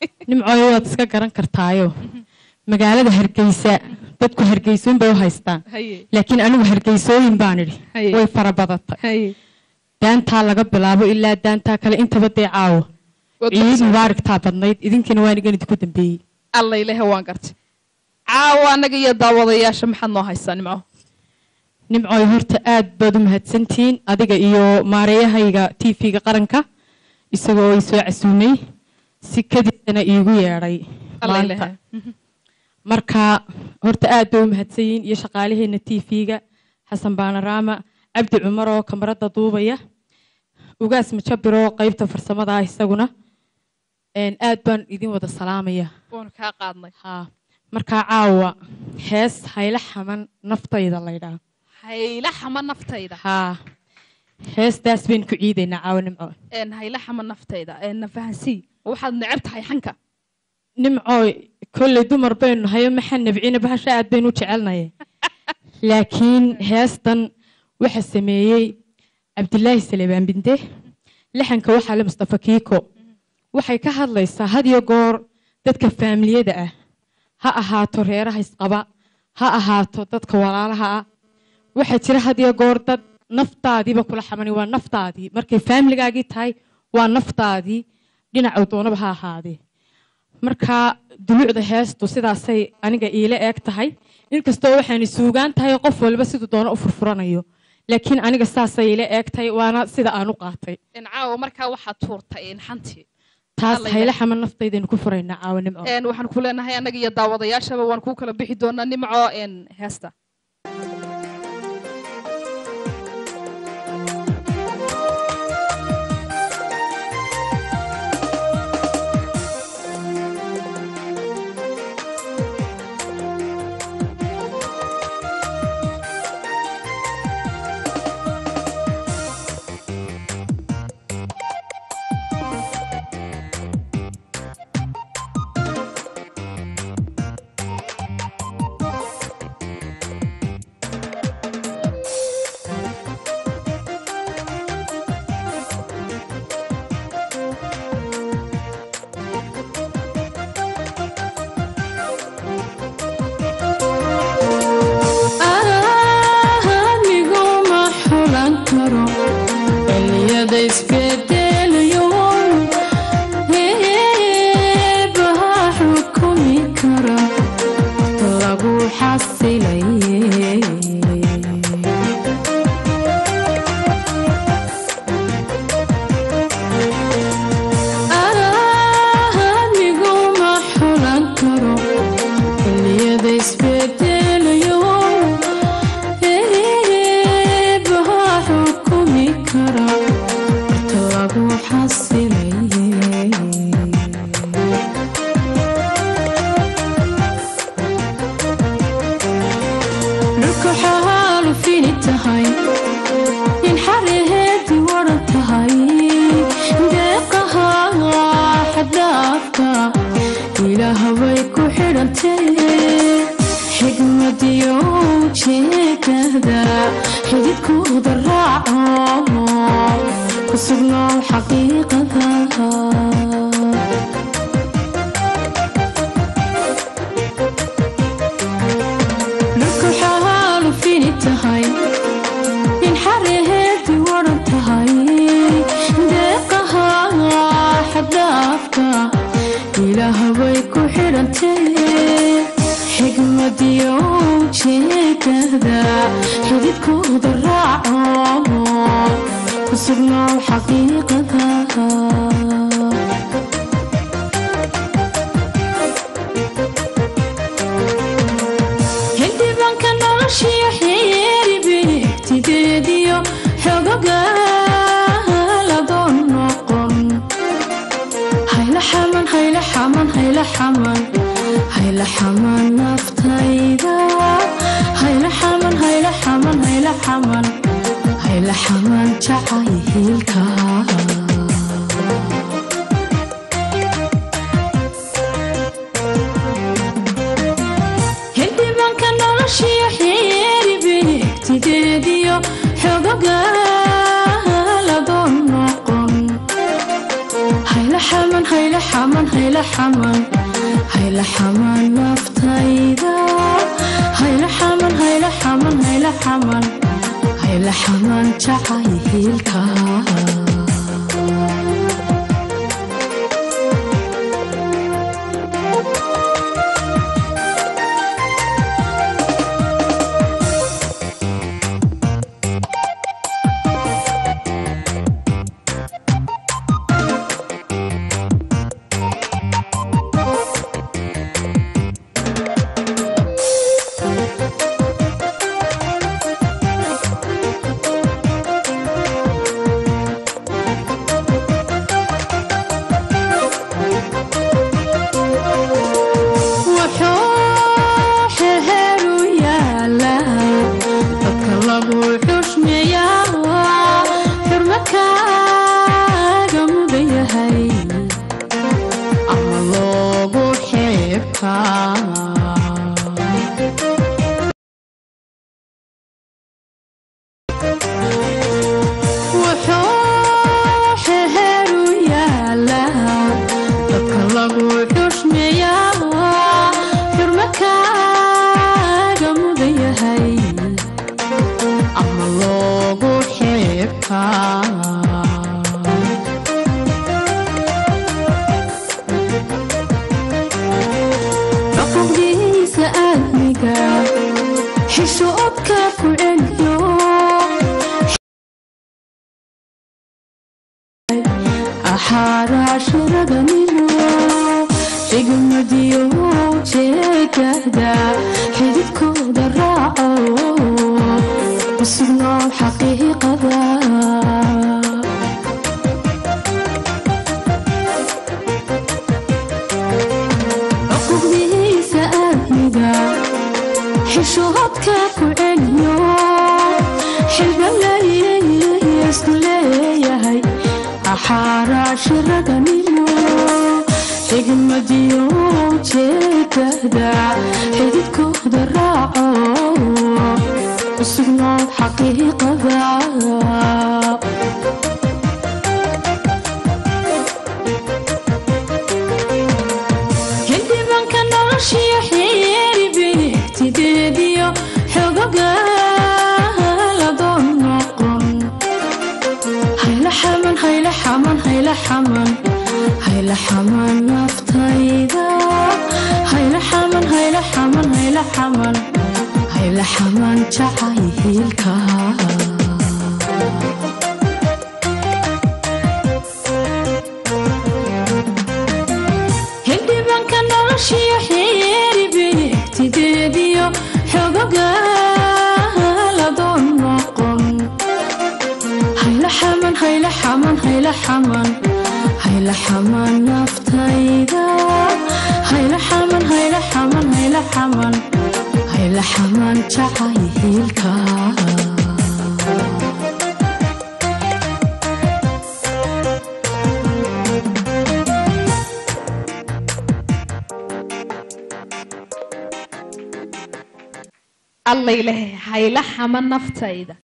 nimcooyo waad iska garan kartaayo magaalada hargeysa dadku hargeysoon bay u haystaan haye laakiin anigu hargeysooyin baan idhi Haye. way fara badatay haye daantaa laga bilaabo ilaa daantaa kale intaba dee caawo Waad ciid baxsatay. mubaaragtaa badnayd idinkina waan igan idinku dambeeyey alla ilahe waan gartay caawa annaga iyo daawadayaasha maxaad noo haysaa nimco nimcooy horta aad baad u mahadsantihiin adiga iyo maareeyahayga t v-ga qaranka isagoo i soo casuumay si kadiisana iigu yeedhay alla maanta ilahe marka horta aad bay u mahadsan yihiin iyo shaqaalaheena t v-ga xasan baanaraama cabdi cumar oo kamarada duubaya ugaas majabir oo qeybta farsamada ah isaguna Een, aad baan idin wada salaamaya waanu kaa qaadnay haa markaa caawa hees hayla xaman naftayda laydhaa hayla xama naftayda haa heestaas baynu ku ciidaynaa caawa nimco een hayla xama naftayda een na fahansii waxaad neceb tahay xanka nimcooy kolley dumar baynu nahayo maxaa nabcina bahasha aad baynu u jecelnaye laakiin heestan waxa sameeyey cabdilaahi salebaan binde laxanka waxaa le mustafa kiiko waxay ka hadlaysaa had iyo goor dadka faamiliyada ah ha ahaato reeraha isqaba ha ahaato dadka walaalaha ah waxaa jira had iyo goor dad naftaadiiba kula xamani waa naftaadii markay faamiligaagii tahay waa naftaadii dhinacu doonaba ha ahaadee marka dulucda heestu sidaasay aniga iila eeg tahay inkastoo waxaani suugaan tahay qof walba siduu doono u furfuranayo laakiin aniga saasay iila eeg tahay waana sida aan u qaatay een caawa markaa waxaad tuurtay een xantii taas Alla hayla ilaah. xaman naftaydaenu ku furaynaa caawanimo een waxaan ku leenahay annaga iyo daawadayaashaba waan kuu kala bixi doonaa nimco een heesta anigu ma xulan karo xilliyada isbedelayo eebaha xukumi kara lagu xasilaye anigu ma xulan karo xilliyada isbedelayo eebaha xukumi kara horta lagu xasilaye dhulka xaalu fini tahay in xaraheedii waran tahay deeqaha xadaafka ilaaha way ku xidhantee xigmadiyo ujeedada xididkooda raaco ku sugnoow xaqiiqada dhulka xaalu fini tahay in xaraheedii waran tahay deeqaha xadaafka ilaaha way ku xidhantee xigmadiyo ujeedada xididkooda raaco ku sugnoow xaqiiqada xildhibaanka noloshiyo xeeri beegtideediyo xogogaaladoon noqon hayla xaman hayla xaman hayla xaman hayla xaman naftayda hayla xaman hayla xaman hayla xaman hayla xaman jacaylka xildhibaanka noloshiyo xeeri beegtideediyo xogogaaladoon noqon hayla xaman hayla xaman hayla hayla xaman hayla xaman naftayda hayla xaman hayla xaman hayla xaman hayla xaman jacaylka wuxuu xeheeru yaalaa dadka lagu xushmeeyaa xurmo kaaga mudan yahay ama loogu xeebtaa wuxuu xeheeru yaalaa dadka lagu xushmeeyaa xurmo kaaga mudan yahay ama loogu xeebtaa xuquuqdiisa aadmiga xishoodka ku celiyo axaaraashiradanino xigmadiyo jeedada xididkooda raaco usugnoo xaqiiqada xuquuqdiisa aadmiga xishoodka ku celiyo xilbalaysku leeyahay axaaraashiradanimo xigmadiyo jeedada xididkooda raaco usugnoo xaqiiqada xildhibanka noloshiyo xeeri beegtideediyo xogoga ladoon noqon hayla xaman hayla xaman hayla xaman hayla xaman naftayda hayla xaman hayla xaman hayla xaman hayla xaman jacaylka xildhibanka noloshiyo xeeri beegtideediyo xogoga ladoon noqon hayla xaman hayla xaman hayla xaman hayla xaman naftayda hayla xaman hayla xaman hayla xaman hayla xaman jacaylka alla ilahay hayla xama naftayda